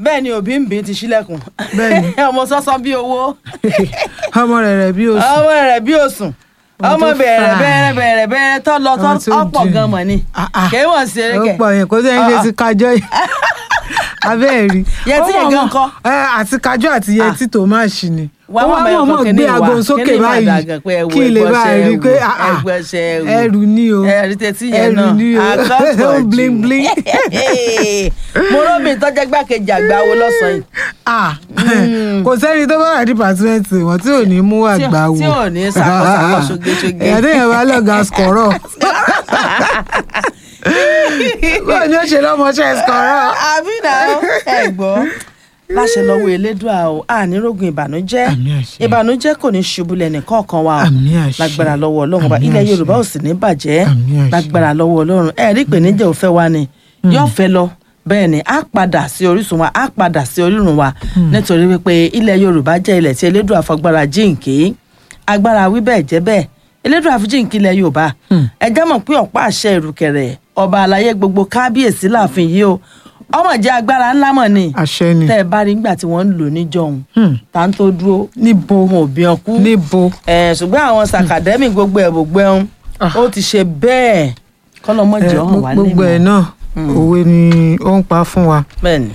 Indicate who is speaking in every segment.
Speaker 1: bẹ́ẹ̀ ni òbí ń bí ti ṣílẹ̀kùn
Speaker 2: Bẹ́ẹ̀ ni.
Speaker 1: ọmọ sọ́sọ́ bí owó
Speaker 2: ọmọ rẹ̀ rẹ̀ bí oṣù
Speaker 1: ọmọ rẹ̀ bí òsùn
Speaker 2: Ọmọ
Speaker 1: ọmọ
Speaker 2: tó
Speaker 1: bẹ̀rẹ̀
Speaker 2: fà.
Speaker 1: bẹ̀rẹ̀ bẹ̀rẹ̀ bẹ̀rẹ̀ tó lọ tó
Speaker 2: Ọmọ tó
Speaker 1: ọ̀pọ̀
Speaker 2: dì.
Speaker 1: gan mọ̀ ni
Speaker 2: Ah, ah.
Speaker 1: kéwọ̀n sí
Speaker 2: ó
Speaker 1: erékẹ̀
Speaker 2: pọ̀ yẹn kó sẹ́yìn ṣe
Speaker 1: Ah, ah.
Speaker 2: ti kájọ́ yìí abẹ́ rí
Speaker 1: Yẹtí
Speaker 2: Ó
Speaker 1: yẹn
Speaker 2: mọ̀
Speaker 1: gan
Speaker 2: mọ̀-
Speaker 1: kọ́.
Speaker 2: ẹ, àti kájọ́ àti yẹtí tó máa ṣì ni
Speaker 1: Wá
Speaker 2: ó
Speaker 1: wá
Speaker 2: wá
Speaker 1: mọ̀
Speaker 2: mọ̀ mọ̀
Speaker 1: ẹ̀kọ́
Speaker 2: gbé
Speaker 1: kíní
Speaker 2: aago
Speaker 1: wá,
Speaker 2: sókè
Speaker 1: kíní wá
Speaker 2: báyìí
Speaker 1: dàgàn pé ẹ wo
Speaker 2: kí lè bá
Speaker 1: ẹgbọ́nsẹ̀
Speaker 2: rí i pé
Speaker 1: ẹrù,
Speaker 2: ah, ah,
Speaker 1: ẹgbọ́nsẹ̀ ẹrù.
Speaker 2: ẹrù ni o
Speaker 1: ẹ̀rí tẹ́tí yẹn
Speaker 2: ẹrù
Speaker 1: náà
Speaker 2: ni o
Speaker 1: àkọ́kọ́
Speaker 2: ó
Speaker 1: jù.
Speaker 2: bling bling
Speaker 1: mo róbìn tọ́jẹ́ gbàkejì àgbà wo lọ́sàn-án yìí
Speaker 2: ah kò sẹ́ni tó bá wà dìpátímẹ́ǹtì wọn tí ò ní mú
Speaker 1: Tí-
Speaker 2: àgbà wò
Speaker 1: tí ò ní ṣàkóṣàkó ṣogeṣoge.
Speaker 2: ẹ̀yà téèyàn bá lọ́gà skọ̀rọ̀ báwo ni ó ṣe lọ́mọṣẹ́ skọ̀rọ̀
Speaker 1: àbí náà ẹ gbọ́ láṣẹ lọ́wọ́ elédùà o ànírógun ìbànújẹ́
Speaker 2: Àmín àṣẹ.
Speaker 1: ìbànújẹ́ kò ní ṣubú lẹ́nì kọ̀ọ̀kan wa o
Speaker 2: Àmín àṣẹ.
Speaker 1: lágbára lọ́wọ́ ọlọ́run ọba
Speaker 2: Àmín
Speaker 1: ilẹ̀
Speaker 2: àṣẹ.
Speaker 1: yorùbá ò sì ní bàjẹ́
Speaker 2: Àmín àṣẹ.
Speaker 1: lágbára lọ́wọ́ ọlọ́run ẹ rí ìpèníjà ò fẹ́ wa ni yóò fẹ́ lọ bẹ́ẹ̀ ni á padà sí orísun wa á padà sí orírun wa nítorí wípé ilẹ̀ yorùbá jẹ́ ilẹ̀ tí elédùà fagbára jíǹkì agbára wí bẹ́ẹ̀ jẹ́ bẹ́ẹ̀ elédùà fi jíǹkì ilẹ̀ yorùbá ẹ jẹ́ mọ̀ pé ọ̀pá àṣẹ ìrùkẹ̀rẹ̀ ọba àlàyé gbogbo kábíyèsí láàfin yìí o ọmọ jẹ́ agbára ńlá mọ̀ ni
Speaker 2: àṣẹ ni
Speaker 1: tẹ́ ẹ bá rí nígbà tí wọ́n ń lò níjọ́hun
Speaker 2: Hmm.
Speaker 1: tá ń tó dúró
Speaker 2: níbo
Speaker 1: wọn ò bí wọn kú
Speaker 2: níbo
Speaker 1: ẹ ṣùgbọ́n àwọn sàkàdẹ́mì gbogbo ẹ̀ gbogbo ẹ̀hún
Speaker 2: Ah.
Speaker 1: ó ti ṣe bẹ́ẹ̀ kọ́lọ́mọ́jì
Speaker 2: ẹ,
Speaker 1: ọ̀hún wà
Speaker 2: gbogbo ẹ̀ náà òwe ni ó ń pa fún wa
Speaker 1: bẹ́ẹ̀ni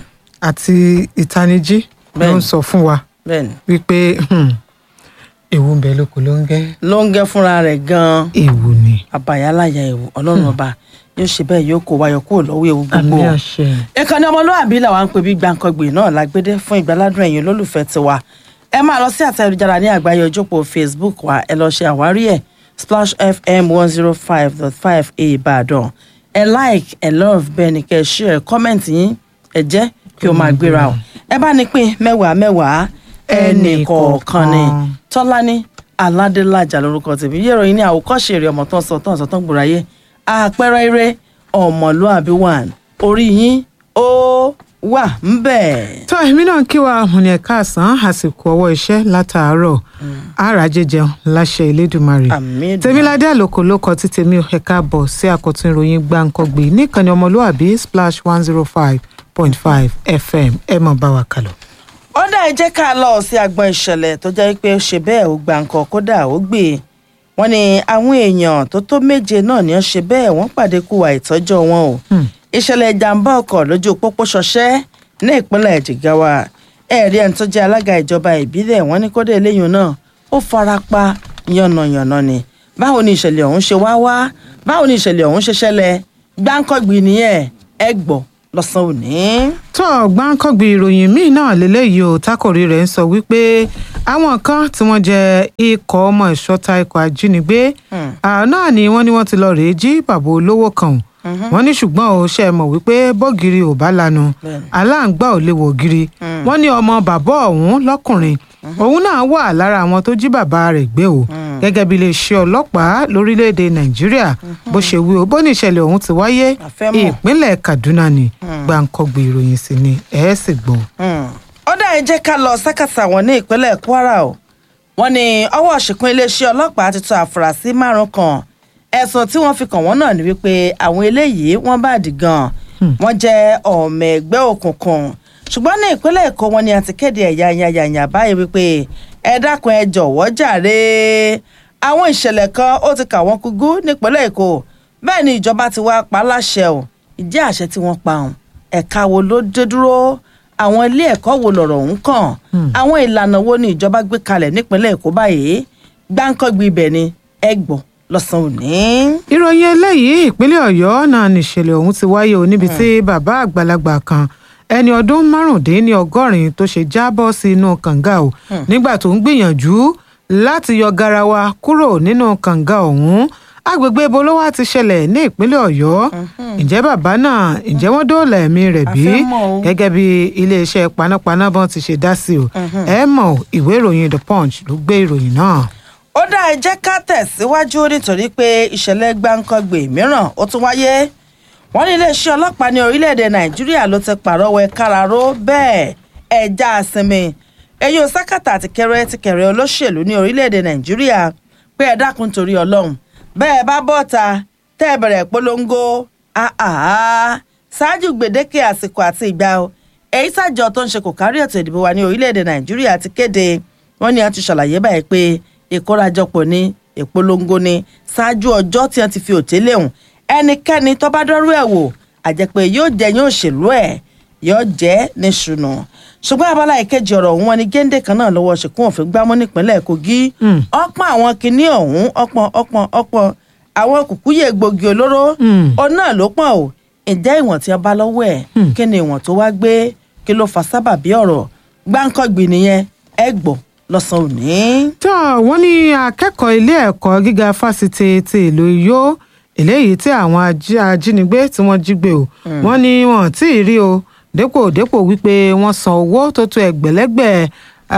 Speaker 2: àti ìtanijí ló
Speaker 1: Bẹ́ẹ̀ni.
Speaker 2: ń sọ fún wa
Speaker 1: bẹ́ẹ̀ni
Speaker 2: wípé hmm, ewu ń bẹ lóko ló ń gẹ́
Speaker 1: ló ń gẹ́ fúnra rẹ̀ gan-an
Speaker 2: ewu ni
Speaker 1: àbàyáláyà ewu ọlọ́run ọba yóò ṣe bẹ́ẹ̀ yóò kó wáyọ̀ kúrò lọ́wọ́ ewu gbogbo
Speaker 2: àmì àṣẹ
Speaker 1: ìkànnì ọmọlúwàbí làwọn ń pè bí gbàǹkangbè náà lágbédé fún ìgbàládùn ẹ̀yin olólùfẹ́ tiwa ẹ máa lọ sí àtẹ̀jára ní àgbáyé ojópò facebook wa ẹ lọ ṣe àwárí ẹ̀ splash fm one zero five dot five ìbàdàn ẹ like ẹ love bẹ́ẹ̀ ni kẹ́ ẹ share comment yín ẹ jẹ́ kí o máa gbéra o ẹ bá ní pín mẹ́wàá mẹ́wàá ẹnì kọ̀ọ̀kan ni tọ́lání aládélájà lórúkọ tèmi yẹ́rọ yín ní àwòkọ́ṣe èrè ọmọ tó ń sọ tó ń sọ tó ń gbòòráyé àpẹẹrẹ eré ọmọlúàbí one orí yín ó wà ń bẹ̀.
Speaker 2: tó èmi náà kí wa mo ní ẹ̀ka àsán àsìkò ọwọ́ iṣẹ́ látàárọ̀ àràjẹ jẹun láṣẹ Elédùmarè
Speaker 1: àmì ìdùnnú.
Speaker 2: tèmiládé àlòkò ló kọ tí tèmi ò ẹ̀ka bọ̀ sí àkọ́tún ìròyìn gbàǹkangbè níkànnì ọmọlúàbí splash one zero five point five fm ẹ mọ̀ bá wa kálọ.
Speaker 1: ó dá ẹ jẹ́ ká lọ sí agbọn ìṣẹ̀lẹ̀ tó jẹ́ pé ó ṣe bẹ́ẹ̀ ó gba nǹkan kódà ó gbé e wọ́n ní àwọn èèyàn tó tó méje náà ni ó ṣe bẹ́ẹ̀ wọ́n pàdé kú àìtọ́jọ́ wọn o ìṣẹ̀lẹ̀ ìjàmbá ọkọ̀ lójú pópó ṣọṣẹ́ ní ìpínlẹ̀ Jigawa ẹ̀rí ẹni tó jẹ́ alága ìjọba ìbílẹ̀ wọ́n ní kódà eléyìí náà ó fara pa yànnàyànnà ni báwo ni ìṣẹ̀lẹ̀ ọ̀hún ṣe wá wá báwo ni ìṣẹ̀lẹ̀ ọ̀hún ṣe ṣẹlẹ̀ gbáǹkọ́gbì nìyẹn ẹ gbọ́ lọ́sàn-án òní.
Speaker 2: tó gbáǹkọ́gbì ìròyìn míì náà lélẹ́yìí o tákòrí rẹ̀ ń sọ wípé àwọn kan tí wọ́n jẹ́ ikọ̀ ọmọ ìṣọ́ta ikọ̀ ajínigbé àwọn náà ni wọ́n ní wọ́n ti lọ rèé jí bàbá olówó kan o wọ́n ní ṣùgbọ́n o ṣe mọ̀ wípé bọ́gìrì ò bá lanu
Speaker 1: Bẹ́ẹ̀ni.
Speaker 2: aláǹgbá ò lè wọ̀ gírí wọ́n ní ọmọ bàbá ọ̀hún lọ́kùnrin òun náà wà lára àwọn tó jí bàbá rẹ̀ gbé o gẹ́gẹ́ bí iléeṣẹ́ ọlọ́pàá lórílẹ̀‐èdè nàìjíríà bó ṣe wí o bó ní ìṣẹ̀lẹ̀ ọ̀hún ti wáyé
Speaker 1: A fẹ́ mọ̀.
Speaker 2: ìpínlẹ̀ kaduna ni gbàǹkọ̀gbì ìròyìn sì ni ẹ̀ ẹ́ sì gbọ́.
Speaker 1: ó dá ẹ jẹ́ ká lọ sákàtà wọn ní ìpínlẹ̀ Kwara o wọ́n ní ọwọ́ ṣìkún iléeṣẹ́ ọlọ́pàá ti tọ́ àfúrásì márùn kan ẹ̀sùn tí wọ́n fi kàn wọ́n náà ni wípé àwọn eléyìí wọ́n bá dì gan wọ́n jẹ́ ọmọ ẹgbẹ́ òkùnkùn ṣùgbọ́n ní ìpínlẹ̀ Èkó wọn ni a ti kéde ẹ̀yà yàyàyà báyìí wípé ẹ dákun ẹ jọ̀wọ́ jàre àwọn ìṣẹ̀lẹ̀ kan ó ti kà wọ́n kúgú nípínlẹ̀ Èkó bẹ́ẹ̀ ni ìjọba ti wá pa á láṣẹ o ìdí àṣẹ tí wọ́n pa ọ̀hún ẹ̀ka wo ló dé dúró àwọn ilé ẹ̀kọ́ wo lọ̀rọ̀ ọ̀hún kàn àwọn ìlànà wo ni ìjọba gbé kalẹ̀ nípínlẹ̀ Èkó báyìí gbáǹkọ́gbì ibẹ̀ ni ẹ gbọ́ lọ́sàn-án òní.
Speaker 2: ìròyìn eléyìí ìpínlẹ̀ ọ̀yọ́ náà nìṣẹ̀lẹ̀ ọ̀hún ti wáyé o níbi tí bàbá àgbàlagbà kan ẹni ọdún márùndínlọ́gọ́rin tó ṣe jábọ́ sí inú kànga o nígbà tó ń gbìyànjú láti yọ garawa kúrò nínú kànga ọ̀hún agbègbè ibo ló wá ti ṣẹlẹ̀ ní ìpínlẹ̀ ọ̀yọ́ ǹjẹ́ bàbá náà ǹjẹ́ wọ́n dóòlà ẹ̀mí rẹ̀ bí
Speaker 1: A fẹ́ mọ̀ o.
Speaker 2: gẹ́gẹ́ bí iléeṣẹ́ panápaná bọ́n ti ṣe dá sí o ẹ mọ̀ ìwé ìròyìn the punch ló gbé ìròyìn náà.
Speaker 1: ó dá ẹ jẹ́ ká tẹ̀síwájú nítorí pé ìṣẹ̀lẹ̀ gbáǹkọ́gbè mìíràn ó tún wáyé wọ́n ní iléeṣẹ́ ọlọ́pàá ní orílẹ̀-èdè nàìjíríà ló ti pàrọwọ́ káraró bẹ́ẹ̀ ẹja àsinmi èyí ò sákàtà tìkẹrẹ tìkẹrẹ olóṣèlú ní orílẹ̀-èdè nàìjíríà pé ẹ dákun torí ọlọ́run bẹ́ẹ̀ bá bọ́ta tẹ́ ẹ bẹ̀rẹ̀ polongo àhàhà ṣáájú gbèdéke àsìkò àti ìgbà o èyí tàjọ tó ń ṣe kò kárí ètò ìdìbò wa ní orílẹ̀-èdè nàìjíríà ti kéde wọ́n ní a ti ṣàlàyé báyìí pé ìkórajọpọ̀ ní ìpolongo ní ṣáájú ọjọ́ tí wọ́n ti fi òtélé hùn ẹnikẹ́ni tó bá dọ́rú ẹ̀ wò àjẹpẹ́ yóò jẹ́ yóò ṣèlú ẹ̀ yóò jẹ́ ní ṣùnà ṣùgbọ́n abala ìkejì ọ̀rọ̀ ọ̀hún wọn ni géńdé kan náà lọ́wọ́ ṣìkún òfin gbámú nípínlẹ̀ kogi ọ̀pọ̀ àwọn kinní ọ̀hún ọ̀pọ̀ ọ̀pọ̀ ọ̀pọ̀ àwọn kùkúyè gbòógì olóró òun náà ló pọ̀ o ǹjẹ́ ìwọ̀n tí a bá lọ́wọ́ ẹ̀ kí ni ìwọ̀n tó wá gbé kí ló fa sábàbí ọ̀rọ̀ gbáǹkọ́gbì nìyẹn ẹ gbọ́ lọ́sàn-án òní.
Speaker 2: tó wọ́n ní akẹ́kọ̀ọ́ ilé ẹ̀kọ́ gíga fásitì ti ìlú Ìyó eléyìí tí àwọn ají- ajínigbé tí wọ́n jí gbé o wọ́n ní wọn tí ì rí o dépò dépò wípé wọ́n san owó tó tó ẹgbẹ̀lẹ́gbẹ̀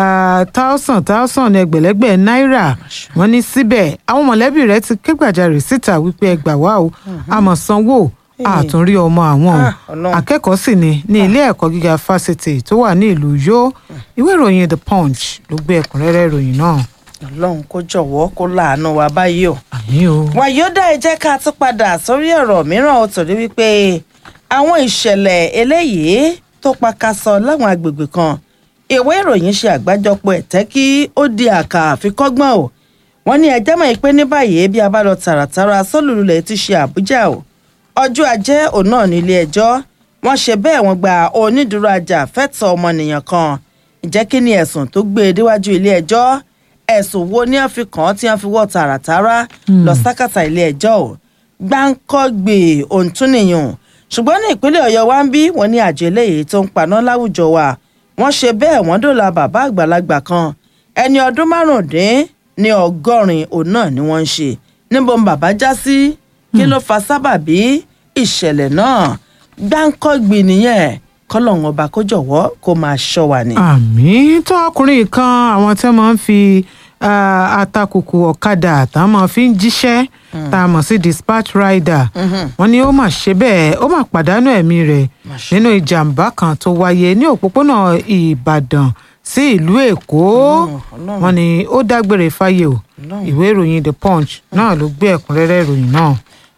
Speaker 2: táùsàn táùsàn ẹgbẹ̀lẹ́gbẹ̀ náírà wọ́n ní síbẹ̀ àwọn mọ̀lẹ́bí rẹ̀ ti ké gbàjarè síta wípé ẹ gbà wá o àmọ́ sanwó àtúnrí ọmọ àwọn o
Speaker 1: Ah, Ọlọ́run.
Speaker 2: akẹ́kọ̀ọ́ sì ni ní ilé ẹ̀kọ́ gíga fásitì tó wà ní ìlú Ìyó ìwé ìròyìn The Punch ló gbé ẹ̀kúnrẹ́rẹ́ ìròyìn náà
Speaker 1: ọlọ́run kó jọ̀wọ́ kó láàánú wa báyìí o.
Speaker 2: àmì o.
Speaker 1: wàyódà ẹ jẹ́ ká tún padà sórí ọ̀rọ̀ mìíràn ó torí wípé àwọn ìṣẹ̀lẹ̀ eléyìí tó pakasọ láwọn agbègbè kan ìwé ìròyìn ṣe àgbájọpọ̀ ẹ̀tẹ́ kí ó di àkà àfikọ́gbọ́n o wọ́n ní ẹjẹ́ mọ̀ pé ní báyìí bí a bá lọ tààràtàrà sólùlulẹ̀ ti ṣe àbújá o ọjọ́ ajé òun náà ní ilé ẹjọ́ wọ́n ṣe bẹ́ẹ̀ wọ́n gba onídùúró ajàfẹ́tọ̀ọ́ ọmọnìyàn kan ìjẹ́ kí ni ẹ̀sùn tó gbé e déwájú ilé ẹjọ́ ẹ̀sùn wo ni wọ́n fi kàn án tí wọ́n fi wọ́ tààràtàrà lọ sákàtà ilé ẹjọ́ o gbáǹkọ́gbè òǹtúnìyàn ṣùgbọ́n ní ìpínlẹ̀ ọ̀yọ́ wa ń bí wọ́n ní àjọ eléyìí tó ń paná láwùjọ wa wọ́n ṣe bẹ́ẹ̀ wọ́n dòla bàbá àgbàlagbà kan ẹni ọdún márùndín ní ọgọ́rin òun náà ni wọ́n ń ṣe níbo ń bàbá já sí kí ló fa sábàbí ìṣẹ̀lẹ̀ náà gbáǹkọ́gbè nìyẹn kọ́lọ́hún ọba kó jọ̀wọ́ kó máa ṣọ́ wa ni.
Speaker 2: àmì tó ọkùnrin kan àwọn tí wọ́n máa ń fi ah, atakùkù ọ̀kadà tá a máa fi ń jíṣẹ́ tá a mọ̀ sí dispatch rider wọ́n ní ó mà ṣe bẹ́ẹ̀ ó mà pàdánù ẹ̀mí rẹ̀ nínú ìjàmbá kan tó wáyé ní òpópónà ìbàdàn sí ìlú èkó
Speaker 1: Ọlọ́run.
Speaker 2: wọ́n ní ó dágbére fáyé o
Speaker 1: Ọlọ́run.
Speaker 2: ìwé ìròyìn the punch náà ló gbé ẹ̀kúnrẹ́rẹ́ ìròyìn náà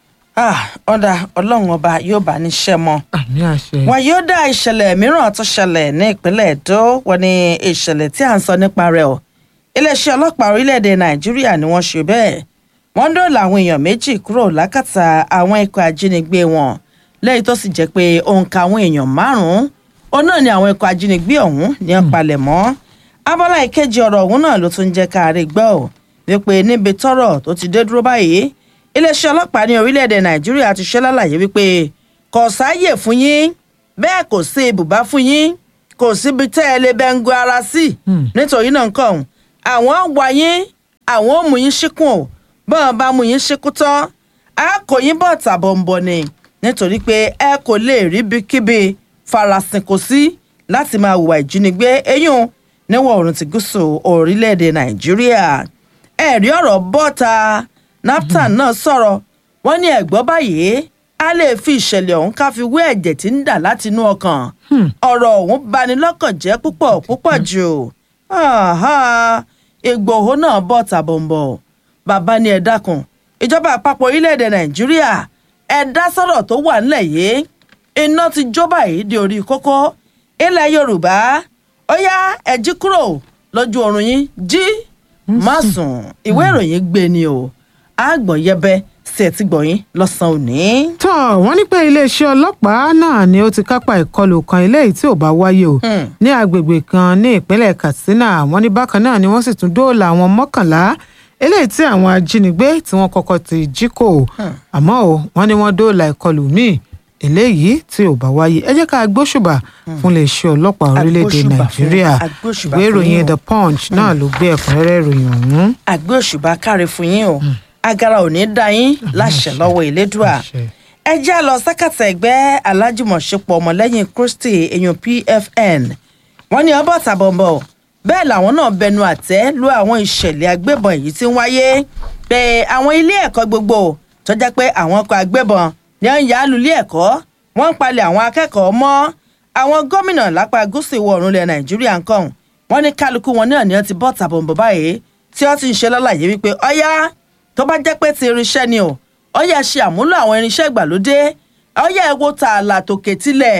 Speaker 1: Ah, ọ̀dà ọlọ́run ọba yóò bá níṣẹ́ mọ́.
Speaker 2: àmì àṣẹ.
Speaker 1: wọn yóò dá ìṣẹ̀lẹ̀ mìíràn tó ṣẹlẹ̀ ní ìpínlẹ̀ èdò wọn ni ìṣẹ̀lẹ̀ tí à ń sọ nípa rẹ̀ o iléeṣẹ́ ọlọ́pàá orílẹ̀-èdè nàìjíríà ni wọ́n ṣe bẹ́ẹ̀ wọ́n dóòlà àwọn èèyàn méjì kúrò lákàtà àwọn ikọ̀ ajínigbé wọn lẹ́yìn tó sì jẹ́ pé òǹkà àwọn èèyàn márùn-ún òun náà ni àwọn ikọ̀ ajínigbé ọ̀hún ní ọ̀pálẹ̀ mọ́ abala ìkejì ọ̀rọ̀ ọ̀hún náà ló tún jẹ́ káàárẹ̀ gbọ́ ò wípé níbi tọ́rọ̀ tó ti dé dúró báyìí iléeṣẹ́ ọlọ́pàá ní orílẹ̀-èdè nàìjíríà ti ṣe lálàyé wípé kò sáàyè fún yín bẹ́ẹ̀ kò sí ibùbá fún yín kò síbi tẹ́ ẹ lè bẹ́ngu ara sí nítorí náà nǹkan ọ̀hún àwọn wá yín àwọn ò mú yín ṣíkùn ò bọ́n bá mú yín ṣíkú tán á kò yín bọ̀ tàbọ̀nbọ̀ ni nítorí pé ẹ kò lè rí bíkíbi farasin kò sí láti máa hùwà ìjínigbé eyín níwọ̀ oòrùn ti gúúsù orílẹ̀-èdè nàìjíríà ẹ̀rí ọ̀rọ̀ bọ́ta naptan náà sọ̀rọ̀ wọ́n ní ẹ̀gbọ́n báyìí a lè fi ìṣẹ̀lẹ̀ ọ̀hún ká fi wé ẹ̀jẹ̀ tí ń dà látinú ọkàn ọ̀rọ̀ ọ̀hún bani lọ́kàn jẹ́ púpọ̀ púpọ̀ jù Àhá, Ìgbòho náà bọ̀ tàbọ̀nbọ̀ bàbá ni ẹ dákun ìjọba àpapọ̀ orílẹ̀-èdè nàìjíríà ẹ dá sọ̀rọ̀ tó wà nílẹ̀ yìí iná ti jó báyìí di orí kókó ilẹ̀ yorùbá ó yá ẹ jí kúrò lójú oorun yín jí má sùn ìwé ìròyìn gbé ni o àgbọ̀n yẹbẹ sí ẹ ti gbọ̀yìn lọ́sàn-án òní.
Speaker 2: tó wọ́n ní pé iléeṣẹ́ ọlọ́pàá náà ni ó ti kápá ìkọlù kan eléyìí tí ò bá wáyé o
Speaker 1: Hmm.
Speaker 2: ní agbègbè kan ní ìpínlẹ̀ katsina wọ́n ní bákan náà ni wọ́n sì tún dóòlà àwọn mọ́kànlá eléyìí tí àwọn ajínigbé tí wọ́n kọ́kọ́ ti jí kò àmọ́ o wọ́n ní wọ́n dóòlà ìkọlù míì eléyìí tí ò bá wáyé ẹ jẹ́ ká gbóṣùbà fún iléeṣẹ́ ọlọ́pàá orílẹ̀-èdè
Speaker 1: Agbóṣùbà fún-
Speaker 2: nàìjíríà
Speaker 1: agbóṣùbà
Speaker 2: ìwé
Speaker 1: fún
Speaker 2: ìròyìn
Speaker 1: yín o.
Speaker 2: the punch náà ló gbé ẹ̀kúnrẹ́rẹ́ ìròyìn ọ̀hún.
Speaker 1: àgbẹ̀ òṣùbà káre fún yín o agara ò ní dá yín láṣẹ lọ́wọ́ ìlédùà
Speaker 2: Àṣẹ.
Speaker 1: ẹ já lọ sákàtà ẹgbẹ́ alájùmọ̀ṣepọ̀ ọmọlẹ́yìn kristi èèyàn pfn wọ́n ní ọbọ̀ tàbọ̀nbọ̀ bẹ́ẹ̀ làwọn náà bẹnu àtẹ́ lu àwọn ìṣẹ̀lẹ̀ agbébọn èyí tí ń wáyé pé àwọn ilé ẹ̀kọ́ gbogbo tó jẹ́ pé àwọn ọkọ̀ agbébọn ní ń yá lulẹ̀ ẹ̀kọ́ wọ́n ń palẹ̀ àwọn akẹ́kọ̀ọ́ mọ́ àwọn gómìnà lápá gúúsù ìwọ̀ oòrùn ilẹ̀ nàìjíríà ń kàn wọ́n ní kálukú wọn náà ni wọ́n ti bọ́ tàbọ̀nbọ̀ báyìí tí wọ́n ti ń ṣe lálàyé wípé ọ̀yá tó bá jẹ́ pé ti irinṣẹ́ ni o ọ̀yá ṣe àmúlò àwọn irinṣẹ́ ìgbàlódé ọ̀yá ẹ̀ wo tààlà tòkè tilẹ̀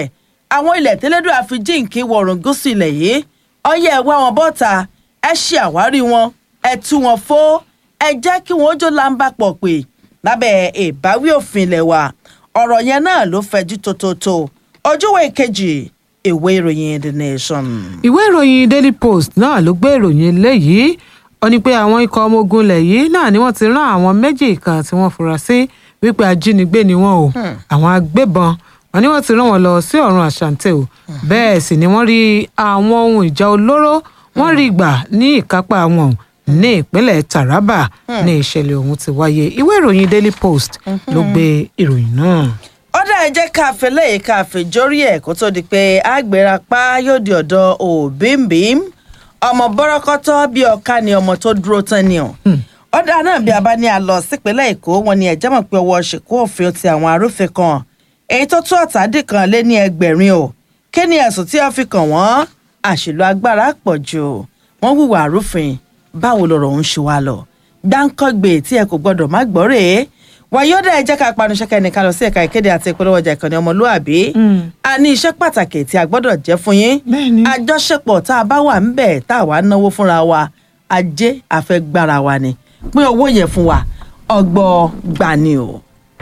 Speaker 1: àwọn ilẹ̀ tẹ́lẹ́dọ̀ àfi jíǹkí wọ̀rùn gúúsù ilẹ̀ yìí ọyẹ́ ẹ wá wọn bọ́ta ẹ ṣe àwárí wọn ẹ tú wọn fó ẹ jẹ́ kí wọ́n jó láǹbà pọ̀ pé lábẹ́ ìbáwí òfin ilẹ̀ wa ọ̀rọ̀ yẹn náà ló fẹjú tótótó ojúwe kejì ìwé ìròyìn the nation.
Speaker 2: ìwé ìròyìn daily post náà ló gbé ìròyìn eléyìí ó ní pé àwọn ikọ̀ ọmọ ogun ilẹ̀ yìí náà ni wọ́n ti rán àwọn méjì kan tí wọ́n fura sí wípé ajínigbé ni wọ́n o àwọn agbébọn wọn ni wọ́n ti rán wọn lọ sí ọ̀run àṣàǹtẹ̀ o bẹ́ẹ̀ sì ni wọ́n rí àwọn ohun ìjà olóró wọ́n rí gbà ní ìkápá wọn ní ìpínlẹ̀ taraba ní ìṣẹ̀lẹ̀ ọ̀hún ti wáyé ìwé ìròyìn daily post ló gbé ìròyìn náà.
Speaker 1: ó dá ẹ jẹ́ ká fẹ́ lẹ́yìn ká fẹ́ jórí ẹ̀ kó tó di pé àgbèrà pa yóò di ọ̀dọ̀ òbímbím ọmọ bọ́rọ́kọ́tọ́ bíi ọ̀ka ni ọmọ tó dúró tán ni ọ̀ ó dá náà bí a bá ní a lọ sípínlẹ̀ èkó wọn ni ẹ̀jẹ̀ mọ̀ pé ọwọ́ ṣèkú òfin ti àwọn arúfin kan èyí tó tó ọ̀tàdì kan lé ní ẹgbẹ̀rin o kí ni ẹ̀sùn tí wọ́n fi kàn wọ́n àṣìlò agbára pọ̀ jù wọ́n hùwà arúfin báwo lọ̀rọ̀ ń ṣe wá lọ gbáǹkọ́gbè tí ẹ kò gbọ́dọ̀ má gbọ́ rèé wàyọ́dà ẹ jẹ́ ká panu ṣẹ́kẹ́ nìkan lọ sí ẹ̀ka ìkéde àti ìpolówó ọjà ìkànnì ọmọlúàbí a ní iṣẹ́ pàtàkì tí a gbọ́dọ̀ jẹ́ fún yín
Speaker 2: Bẹ́ẹ̀ni.
Speaker 1: àjọṣepọ̀ tá a bá wà ń bẹ̀ tá a wà ń náwó fúnra wa ajé àfẹ́gbára wa ni pín owó yẹn fún wa ọgbọ́ gbani o.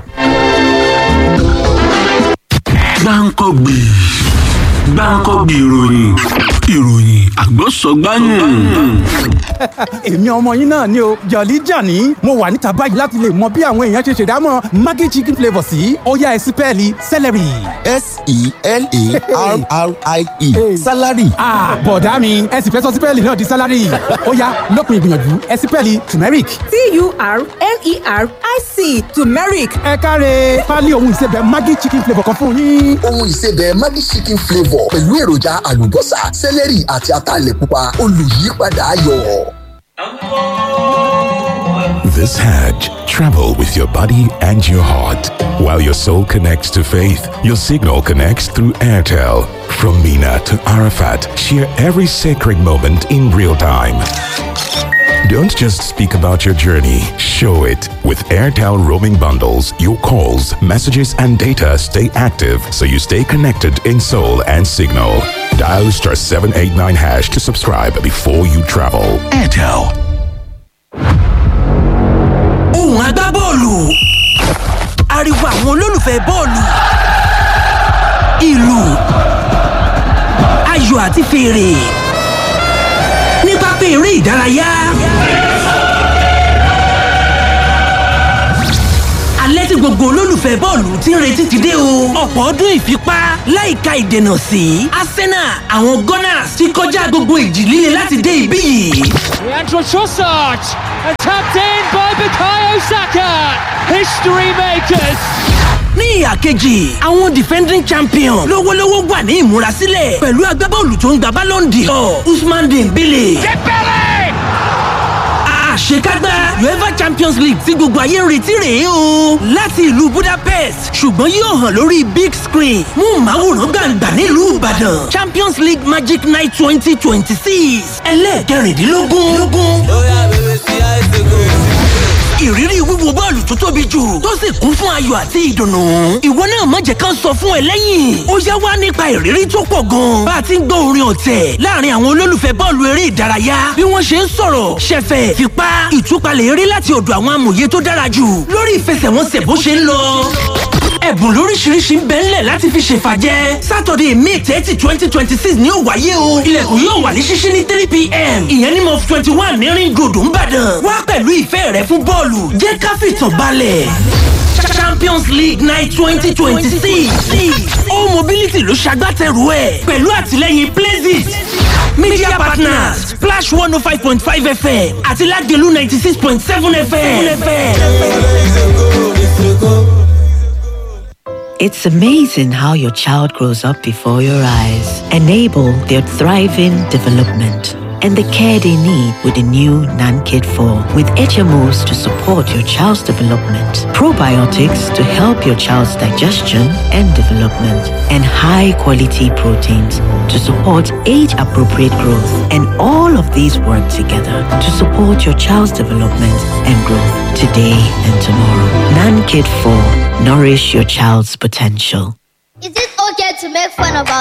Speaker 3: gbáǹkọ́gbì gbáǹkọ́gbì ìròyìn ìròyìn àgbọ̀sọ̀gbáyìn.
Speaker 4: èmi ọmọ yín náà ni o jọ̀lí jàní mo wà níta báyìí láti lè mọ bí àwọn èèyàn ṣe ṣèdámọ̀ maggi chicken flavour sí ọ̀yá ẹ̀sìn pẹ́ẹ́lí celery.
Speaker 5: s-e-l-a-r-r-i-e salary
Speaker 4: ah bọ̀dá mi ẹ̀sìn fẹ́ sọ sí pẹ́ẹ́lí náà di salary ó yá lópin ìgbìyànjú ẹ̀sìn pẹ́ẹ́lí turmeric.
Speaker 6: T-U-R-M-E-R-I-C turmeric.
Speaker 4: ẹ káre pálí ohun ìsebẹ̀ maggi chicken flavour kan fún yín.
Speaker 5: ohun ìsebẹ̀ maggi chicken flavour pẹ̀lú èròjà àlùbọ́sà celery àti ataalẹ̀ pupa olùyípadà ayọ̀.
Speaker 7: This Hajj, travel with your body and your heart. While your soul connects to faith, your signal connects through Airtel. From Mina to Arafat, share every sacred moment in real time. Don't just speak about your journey, show it. With Airtel roaming bundles, your calls, messages, and data stay active so you stay connected in soul and signal. Dial star 789 hash to subscribe before you travel.
Speaker 3: airtel.
Speaker 8: ohùn agbábọ́ọ̀lù ariwo àwọn olólùfẹ́ bọ́ọ̀lù ìlù ayò àti fèrè ní pápá eré ìdárayá. alẹ́ tí gbogbo olólùfẹ́ bọ́ọ̀lù ti ń retí ti dé o. ọ̀pọ̀ ọdún ìfipá láìka ìdènà sí arsenal àwọn gunners ti kọjá gbogbo ìjì líle láti dé ibí yìí.
Speaker 9: Leandro Trossard and tapped in by Bukayo Saka. History makers.
Speaker 8: ní ìhà kejì àwọn defending champion lówólówó wà ní ìmúrasílẹ̀ pẹ̀lú agbábọ́ọ̀lù tó ń gba ballon d'or usman dembele. àṣekágbá uefa champions league tí gbogbo ayé ń retí rèé o láti ìlú budapest ṣùgbọ́n yóò hàn lórí big screen mú màwòrán gbàǹgbà nílùú ìbàdàn champions league magic night twenty twenty six ẹlẹ́ẹ̀kẹrìndínlógún. ìrírí wíwo bọ́ọ̀lù tó tóbi jù tó sì kún fún ayọ̀ àti ìdùnnú. ìwọ náà má jẹ́ ká sọ fún ẹ lẹ́yìn. ó yá wá nípa ìrírí tó pọ̀ gan. bá a ti ń gbọ́ orin ọ̀tẹ̀ láàrin àwọn olólùfẹ́ bọ́ọ̀lù eré ìdárayá bí wọ́n ṣe ń sọ̀rọ̀ ṣẹ̀fẹ̀ fipá ìtúpalẹ̀ eré láti ọ̀dọ̀ àwọn amòye tó dára jù lórí ìfẹsẹ̀wọnsẹ̀ bó ṣe ń lọ ẹ̀bùn lóríṣiríṣi ń bẹ ńlẹ̀ láti fi ṣèfàjẹ́ sátọ̀dẹ̀ may thirty twenty twenty six ni ó wáyé o ilẹ̀kùn yóò wà ní ṣíṣí ní three pm ìyẹn ní mọ́f twenty one ní ring road ńbàdàn wá pẹ̀lú ìfẹ́ rẹ fún bọ́ọ̀lù jẹ́ ká fìtàn balẹ̀ champions league night twenty twenty six all mobility ló ṣagbátẹrù ẹ̀ pẹ̀lú àtìlẹ́yìn places media partners splash one oh five point five fm àti lagelu ninety six point seven fm.
Speaker 10: It's amazing how your child grows up before your eyes. Enable their thriving development and the care they need with the new NanKid 4 with HMOs to support your child's development, probiotics to help your child's digestion and development, and high quality proteins to support age appropriate growth. And all of these work together to support your child's development and growth today and tomorrow. NanKid 4 Nourish your child's potential.
Speaker 11: Is it okay to make fun about